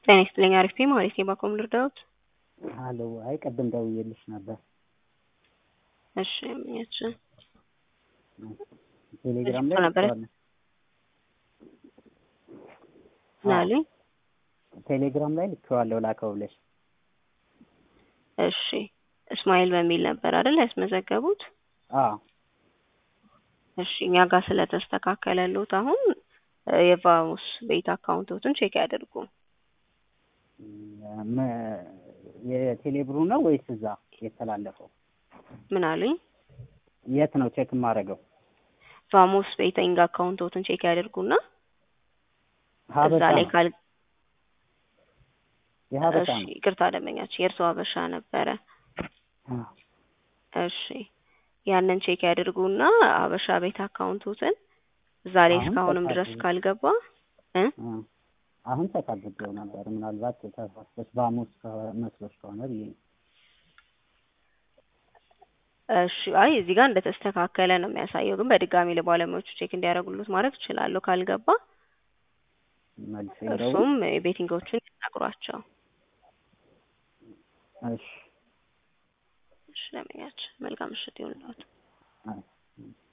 ጤና ይስጥልኝ አሪፍ ነኝ ማለት ነው። ባኮም ልርዳዎት? ሀሎ አይ ቅድም ደውዬልሽ ነበር። እሺ ምኛች ቴሌግራም ላይ ነበረ ልኬዋለሁ። ናሉኝ። ቴሌግራም ላይ ልኬዋለሁ ላከው ብለሽ እሺ እስማኤል በሚል ነበር አይደል ያስመዘገቡት? አዎ እሺ እኛ ጋር ስለተስተካከለሉት አሁን እ የቫሙስ ቤት አካውንቶትን ቼክ ያደርጉ። መ- የቴሌብሩ ነው ወይስ እዛ የተላለፈው? ምን አሉኝ? የት ነው ቼክ የማደርገው? ቫሙስ ቤቲንግ አካውንቶትን ቼክ ያደርጉና እዛ ሀበሻ ላይ ነው ካል የሀበሻ እሺ ነው። ይቅርታ ደንበኛችን የእርሶ ሀበሻ ነበረ። አዎ። እሺ ያንን ቼክ ያድርጉና ሀበሻ ቤት አካውንቶትን እዛ ላይ አሁን እስካሁንም ድረስ ተሳስቼ- ካልገባ እ አ፣ አሁን ተቀብቼው ነበር። ምናልባት ተሳስተሽ ባሙስ መስሎሽ ከሆነ ብዬ ነው። እሺ አይ እዚህ ጋር እንደተስተካከለ ነው የሚያሳየው፣ ግን በድጋሚ ለባለሙያዎቹ ቼክ እንዲያደርጉሉት ማድረግ እችላለሁ። ካልገባ መልሼ ልደውል? እርሱም የቤቲንጎቹን ይነግሯቸው። እሺ እሺ ለመኛችን መልካም ምሽት ይሁንልዎት። አይ